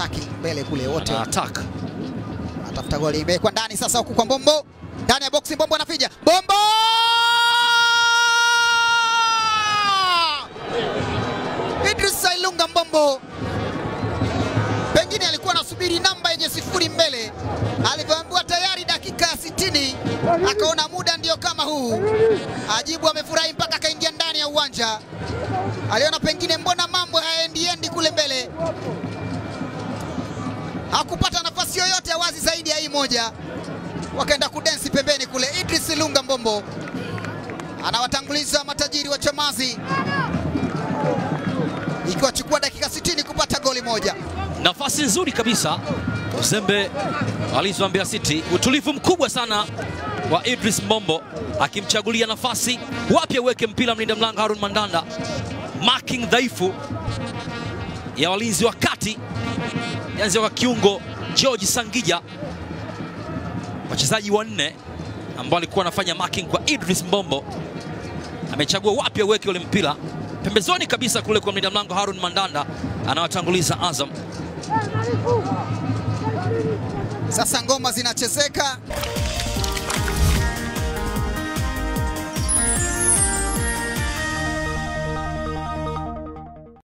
attacking mbele kule wote Ana attack. atafuta goli, imewekwa ndani sasa, huku kwa Mbombo ndani ya boksi, Mbombo anapiga Bombo Idris Sailunga Mbombo pengine alikuwa anasubiri namba yenye sifuri mbele, alivyoambiwa tayari dakika ya sitini akaona muda ndio kama huu. Ajibu amefurahi mpaka akaingia ndani ya uwanja, aliona pengine mbona mambo hayaendiendi kule mbele, hakupata nafasi yoyote ya wazi zaidi ya hii moja, wakaenda kudensi pembeni kule. Idris Lunga Mbombo anawatanguliza matajiri wa Chamazi, ikiwachukua dakika 60 kupata goli moja. Nafasi nzuri kabisa uzembe alizo Mbeya City, utulivu mkubwa sana wa Idris Mbombo akimchagulia nafasi wapi aweke mpira mlinda mlango Harun Mandanda, marking dhaifu ya walinzi wa kati yanzia kwa kiungo George Sangija, wachezaji wanne ambao alikuwa anafanya marking kwa Idris Mbombo, amechagua wapi aweke ule mpira pembezoni kabisa kule kwa mlinda mlango Harun Mandanda, anawatanguliza Azam. Sasa ngoma zinachezeka,